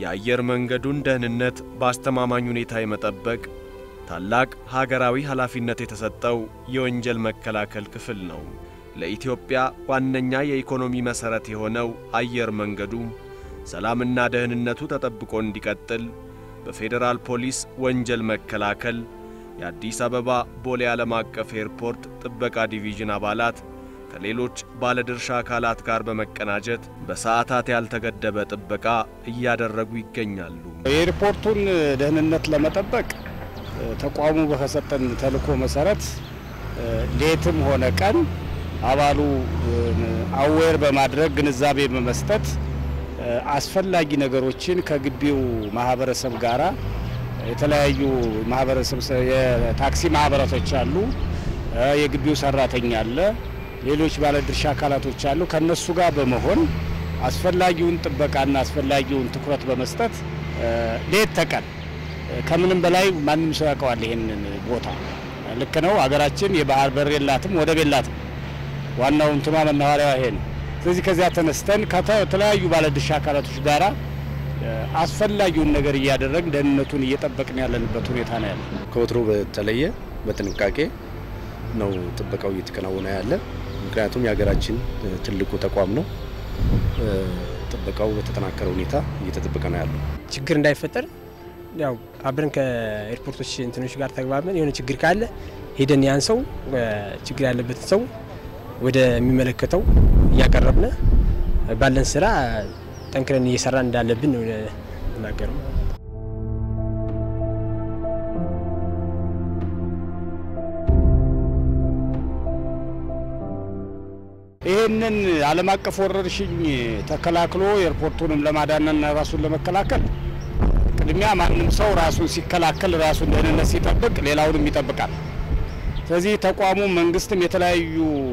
የአየር መንገዱን ደህንነት በአስተማማኝ ሁኔታ የመጠበቅ ታላቅ ሀገራዊ ኃላፊነት የተሰጠው የወንጀል መከላከል ክፍል ነው። ለኢትዮጵያ ዋነኛ የኢኮኖሚ መሠረት የሆነው አየር መንገዱ ሰላምና ደህንነቱ ተጠብቆ እንዲቀጥል በፌዴራል ፖሊስ ወንጀል መከላከል የአዲስ አበባ ቦሌ ዓለም አቀፍ ኤርፖርት ጥበቃ ዲቪዥን አባላት ከሌሎች ባለድርሻ አካላት ጋር በመቀናጀት በሰዓታት ያልተገደበ ጥበቃ እያደረጉ ይገኛሉ። የኤርፖርቱን ደህንነት ለመጠበቅ ተቋሙ በከሰጠን ተልዕኮ መሰረት ሌትም ሆነ ቀን አባሉ አዌር በማድረግ ግንዛቤ በመስጠት አስፈላጊ ነገሮችን ከግቢው ማህበረሰብ ጋራ የተለያዩ ማህበረሰብ የታክሲ ማህበራቶች አሉ፣ የግቢው ሰራተኛ አለ፣ ሌሎች ባለድርሻ አካላቶች አሉ። ከነሱ ጋር በመሆን አስፈላጊውን ጥበቃና አስፈላጊውን ትኩረት በመስጠት ሌት ተቀን ከምንም በላይ ማንም ሰው ያውቀዋል ይሄንን ቦታ። ልክ ነው። ሀገራችን የባህር በር የላትም፣ ወደብ የላትም። ዋናው እንትኗ መናኸሪያዋ ይሄ ነው። ስለዚህ ከዚያ ተነስተን ከተለያዩ ባለድርሻ አካላቶች ጋራ አስፈላጊውን ነገር እያደረግን ደህንነቱን እየጠበቅን ያለንበት ሁኔታ ነው ያለ። ከወትሮ በተለየ በጥንቃቄ ነው ጥበቃው እየተከናወነ ያለ። ምክንያቱም የሀገራችን ትልቁ ተቋም ነው። ጥበቃው በተጠናከረ ሁኔታ እየተጠበቀ ነው ያለው። ችግር እንዳይፈጠር ያው አብረን ከኤርፖርቶች እንትኖች ጋር ተግባብን የሆነ ችግር ካለ ሄደን ያን ሰው ችግር ያለበትን ሰው ወደሚመለከተው እያቀረብን ባለን ስራ ጠንክረን እየሰራን እንዳለብን ነው ናገረው። ይህንን ዓለም አቀፍ ወረርሽኝ ተከላክሎ ኤርፖርቱንም ለማዳንና ራሱን ለመከላከል ቅድሚያ ማንም ሰው ራሱን ሲከላከል ራሱን ደህንነት ሲጠብቅ ሌላውንም ይጠብቃል። ስለዚህ ተቋሙ መንግስትም የተለያዩ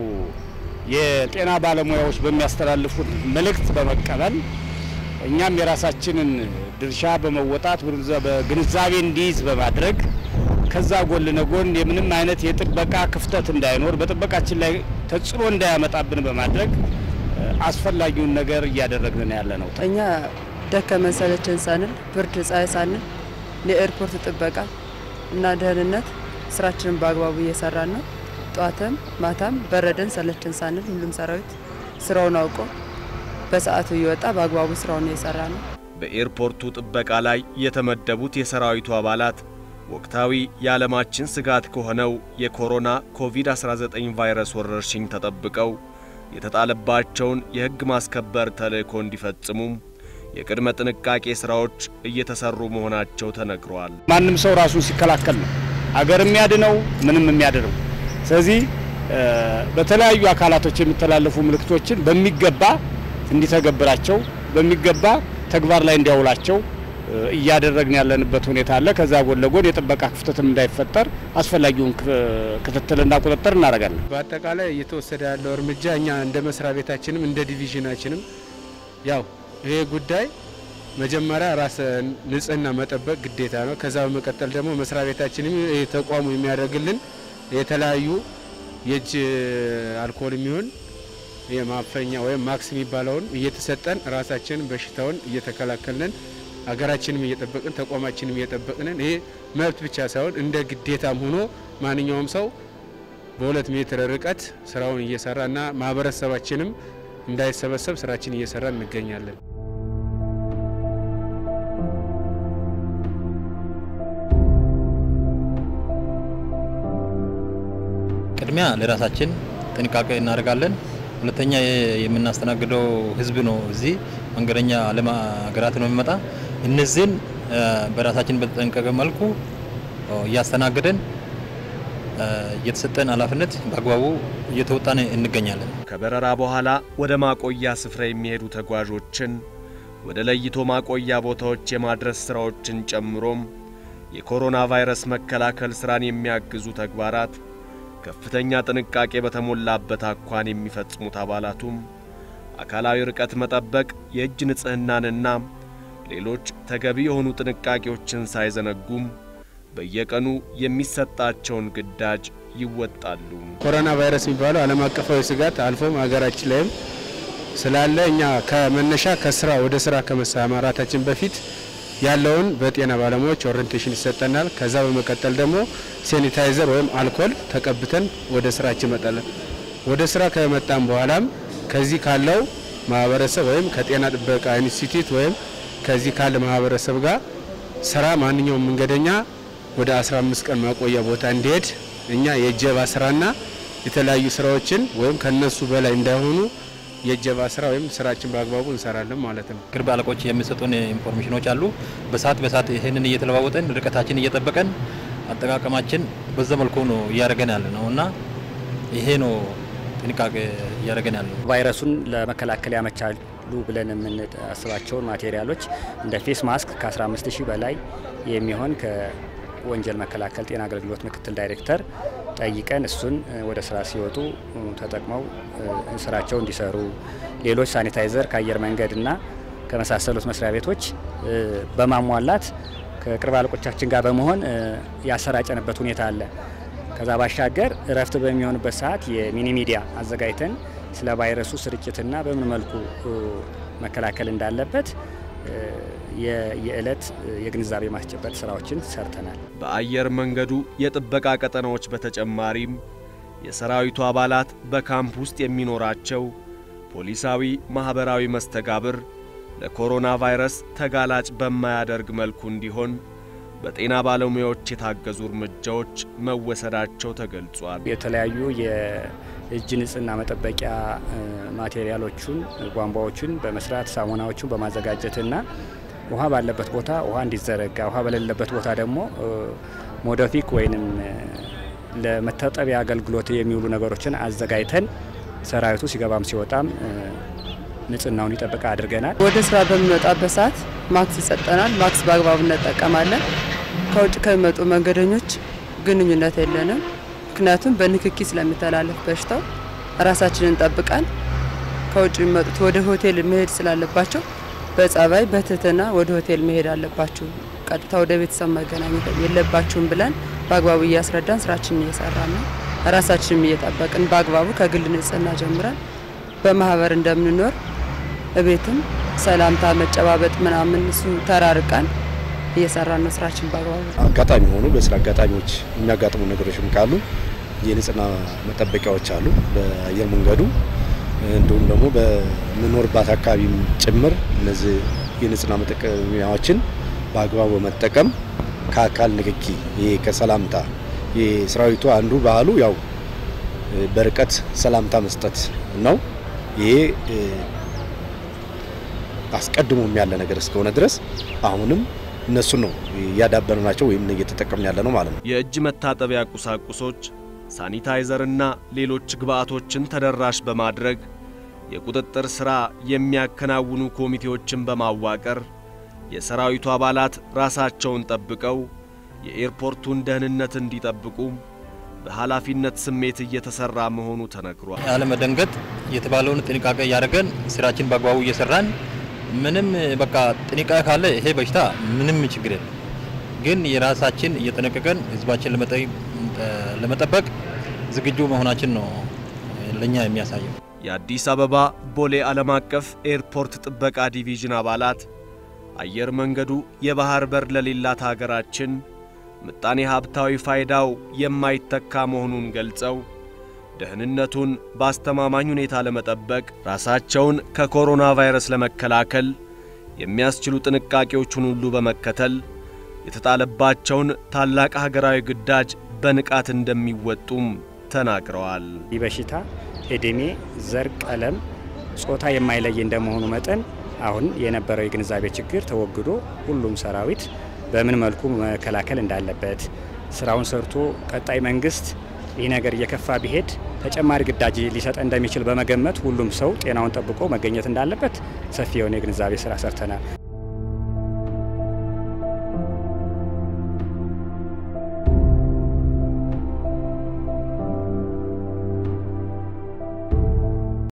የጤና ባለሙያዎች በሚያስተላልፉት መልእክት በመቀበል እኛም የራሳችንን ድርሻ በመወጣት በግንዛቤ እንዲይዝ በማድረግ ከዛ ጎን ለጎን የምንም አይነት የጥበቃ ክፍተት እንዳይኖር በጥበቃችን ላይ ተጽዕኖ እንዳያመጣብን በማድረግ አስፈላጊውን ነገር እያደረግን ያለ ነው። እኛ ደከመን ሰለቸን ሳንል ብርድ ፀሐይ ሳንል የኤርፖርት ጥበቃ እና ደህንነት ስራችንን በአግባቡ እየሰራን ነው። ጠዋትም ማታም በረደን ሰለቸን ሳንል ሁሉም ሰራዊት ስራውን አውቆ በሰዓቱ እየወጣ በአግባቡ ስራውን እየሰራ ነው። በኤርፖርቱ ጥበቃ ላይ የተመደቡት የሰራዊቱ አባላት ወቅታዊ የዓለማችን ስጋት ከሆነው የኮሮና ኮቪድ-19 ቫይረስ ወረርሽኝ ተጠብቀው የተጣለባቸውን የሕግ ማስከበር ተልዕኮ እንዲፈጽሙም የቅድመ ጥንቃቄ ሥራዎች እየተሰሩ መሆናቸው ተነግሯል። ማንም ሰው ራሱን ሲከላከል ነው አገር የሚያድነው ምንም የሚያድነው። ስለዚህ በተለያዩ አካላቶች የሚተላለፉ ምልክቶችን በሚገባ እንዲተገብራቸው በሚገባ ተግባር ላይ እንዲያውላቸው እያደረግን ያለንበት ሁኔታ አለ። ከዛ ጎን ለጎን የጥበቃ ክፍተትም እንዳይፈጠር አስፈላጊውን ክትትልና ቁጥጥር እናደርጋለን። በአጠቃላይ እየተወሰደ ያለው እርምጃ እኛ እንደ መስሪያ ቤታችንም እንደ ዲቪዥናችንም ያው ይሄ ጉዳይ መጀመሪያ ራስ ንጽህና መጠበቅ ግዴታ ነው። ከዛ በመቀጠል ደግሞ መስሪያ ቤታችንም ተቋሙ የሚያደርግልን የተለያዩ የእጅ አልኮል የሚሆን የማፈኛ ወይም ማክስ የሚባለውን እየተሰጠን ራሳችንን በሽታውን እየተከላከልን ሀገራችንም እየጠበቅን ተቋማችንም እየጠበቅንን ይሄ መብት ብቻ ሳይሆን እንደ ግዴታም ሆኖ ማንኛውም ሰው በሁለት ሜትር ርቀት ስራውን እየሰራ እና ማህበረሰባችንም እንዳይሰበሰብ ስራችን እየሰራ እንገኛለን። ቅድሚያ ለራሳችን ጥንቃቄ እናደርጋለን። ሁለተኛ የምናስተናግደው ህዝብ ነው። እዚህ መንገደኛ ዓለም ሀገራት ነው የሚመጣ። እነዚህን በራሳችን በተጠንቀቀ መልኩ እያስተናገደን የተሰጠን ኃላፊነት በአግባቡ እየተወጣን እንገኛለን። ከበረራ በኋላ ወደ ማቆያ ስፍራ የሚሄዱ ተጓዦችን ወደ ለይቶ ማቆያ ቦታዎች የማድረስ ሥራዎችን ጨምሮም የኮሮና ቫይረስ መከላከል ሥራን የሚያግዙ ተግባራት ከፍተኛ ጥንቃቄ በተሞላበት አኳን የሚፈጽሙት አባላቱም አካላዊ ርቀት መጠበቅ፣ የእጅ ንጽሕናንና ሌሎች ተገቢ የሆኑ ጥንቃቄዎችን ሳይዘነጉም በየቀኑ የሚሰጣቸውን ግዳጅ ይወጣሉ። ኮሮና ቫይረስ የሚባለው ዓለም አቀፋዊ ስጋት አልፎም ሀገራችን ላይም ስላለ እኛ ከመነሻ ከስራ ወደ ስራ ከመሰማራታችን በፊት ያለውን በጤና ባለሙያዎች ኦሪንቴሽን ይሰጠናል። ከዛ በመቀጠል ደግሞ ሴኒታይዘር ወይም አልኮል ተቀብተን ወደ ስራችን መጣለን። ወደ ስራ ከመጣን በኋላም ከዚህ ካለው ማህበረሰብ ወይም ከጤና ጥበቃ ኢንስቲትዩት ወይም ከዚህ ካለ ማህበረሰብ ጋር ስራ ማንኛውም መንገደኛ ወደ 15 ቀን ማቆያ ቦታ እንዲሄድ እኛ የእጀባ ስራና የተለያዩ ስራዎችን ወይም ከነሱ በላይ እንዳይሆኑ የእጀባ ስራ ወይም ስራችን በአግባቡ እንሰራለን ማለት ነው። ቅርብ አለቆች የሚሰጡን ኢንፎርሜሽኖች አሉ። በሰዓት በሰዓት ይህንን እየተለዋወጠን ርቀታችን እየጠበቀን አጠቃቀማችን በዛ መልኩ ነው እያደረገን ያለ ነው እና ይሄ ነው ጥንቃቄ እያደረገን ያለ ነው። ቫይረሱን ለመከላከል ያመቻሉ ብለን የምናስባቸውን ማቴሪያሎች እንደ ፌስ ማስክ ከ15 ሺህ በላይ የሚሆን ከወንጀል መከላከል ጤና አገልግሎት ምክትል ዳይሬክተር ጠይቀን እሱን ወደ ስራ ሲወጡ ተጠቅመው ስራቸው እንዲሰሩ፣ ሌሎች ሳኒታይዘር ከአየር መንገድና ከመሳሰሉት መስሪያ ቤቶች በማሟላት ከቅርብ አለቆቻችን ጋር በመሆን ያሰራጨንበት ሁኔታ አለ። ከዛ ባሻገር እረፍት በሚሆንበት ሰዓት የሚኒ ሚዲያ አዘጋጅተን ስለ ቫይረሱ ስርጭትና በምን መልኩ መከላከል እንዳለበት የዕለት የግንዛቤ ማስጨበጥ ስራዎችን ሰርተናል። በአየር መንገዱ የጥበቃ ቀጠናዎች በተጨማሪም የሰራዊቱ አባላት በካምፕ ውስጥ የሚኖራቸው ፖሊሳዊ ማኅበራዊ መስተጋብር ለኮሮና ቫይረስ ተጋላጭ በማያደርግ መልኩ እንዲሆን በጤና ባለሙያዎች የታገዙ እርምጃዎች መወሰዳቸው ተገልጿል። የተለያዩ የእጅ ንጽህና መጠበቂያ ማቴሪያሎቹን ቧንቧዎቹን በመስራት ሳሙናዎቹን በማዘጋጀትና ውሃ ባለበት ቦታ ውሃ እንዲዘረጋ፣ ውሃ በሌለበት ቦታ ደግሞ ሞደፊክ ወይንም ለመታጠቢያ አገልግሎት የሚውሉ ነገሮችን አዘጋጅተን ሰራዊቱ ሲገባም ሲወጣም ንጽህናውን ይጠብቃ አድርገናል። ወደ ስራ በምንወጣበት ሰዓት ማክስ ይሰጠናል። ማክስ በአግባቡ እንጠቀማለን። ከውጭ ከሚመጡ መንገደኞች ግንኙነት የለንም። ምክንያቱም በንክኪ ስለሚተላለፍ በሽታው ራሳችንን ጠብቀን ከውጭ የሚመጡት ወደ ሆቴል መሄድ ስላለባቸው በጸባይ በትህትና ወደ ሆቴል መሄድ አለባችሁ፣ ቀጥታ ወደ ቤተሰብ መገናኘት የለባችሁም ብለን በአግባቡ እያስረዳን ስራችንን እየሰራን ነው። ራሳችንም እየጠበቅን በአግባቡ ከግል ንጽህና ጀምረን በማህበር እንደምንኖር እቤትም ሰላምታ መጨባበጥ ምናምን እሱ ተራርቀን እየሰራን ነው ስራችን በአግባቡ። አጋጣሚ ሆኑ በስራ አጋጣሚዎች የሚያጋጥሙ ነገሮችም ካሉ የንጽህና መጠበቂያዎች አሉ በአየር መንገዱ እንዲሁም ደግሞ በምኖርባት አካባቢም ጭምር እነዚህ የንጽህና መጠቀሚያዎችን በአግባቡ በመጠቀም ከአካል ንክኪ ይሄ ከሰላምታ የሰራዊቱ አንዱ ባህሉ ያው በርቀት ሰላምታ መስጠት ነው። ይሄ አስቀድሞም ያለ ነገር እስከሆነ ድረስ አሁንም እነሱን ነው እያዳበርናቸው ወይም እየተጠቀምን ያለ ነው ማለት ነው። የእጅ መታጠቢያ ቁሳቁሶች፣ ሳኒታይዘርና ሌሎች ግብአቶችን ተደራሽ በማድረግ የቁጥጥር ሥራ የሚያከናውኑ ኮሚቴዎችን በማዋቀር የሰራዊቱ አባላት ራሳቸውን ጠብቀው የኤርፖርቱን ደህንነት እንዲጠብቁ በኃላፊነት ስሜት እየተሰራ መሆኑ ተነግሯል። ያለመደንገጥ የተባለውን ጥንቃቄ እያደረገን ስራችን በአግባቡ እየሰራን ምንም በቃ ጥንቃቄ ካለ ይሄ በሽታ ምንም ችግር የለም። ግን የራሳችን እየጠነቀቀን ህዝባችን ለመጠበቅ ዝግጁ መሆናችን ነው ለኛ የሚያሳየው። የአዲስ አበባ ቦሌ ዓለም አቀፍ ኤርፖርት ጥበቃ ዲቪዥን አባላት አየር መንገዱ የባህር በር ለሌላት ሀገራችን ምጣኔ ሀብታዊ ፋይዳው የማይተካ መሆኑን ገልጸው ደህንነቱን በአስተማማኝ ሁኔታ ለመጠበቅ ራሳቸውን ከኮሮና ቫይረስ ለመከላከል የሚያስችሉ ጥንቃቄዎቹን ሁሉ በመከተል የተጣለባቸውን ታላቅ ሀገራዊ ግዳጅ በንቃት እንደሚወጡም ተናግረዋል። ይህ በሽታ እድሜ፣ ዘር፣ ቀለም፣ ጾታ የማይለይ እንደመሆኑ መጠን አሁን የነበረው የግንዛቤ ችግር ተወግዶ ሁሉም ሰራዊት በምን መልኩ መከላከል እንዳለበት ስራውን ሰርቶ ቀጣይ መንግስት ይህ ነገር እየከፋ ቢሄድ ተጨማሪ ግዳጅ ሊሰጥ እንደሚችል በመገመት ሁሉም ሰው ጤናውን ጠብቆ መገኘት እንዳለበት ሰፊ የሆነ የግንዛቤ ስራ ሰርተናል።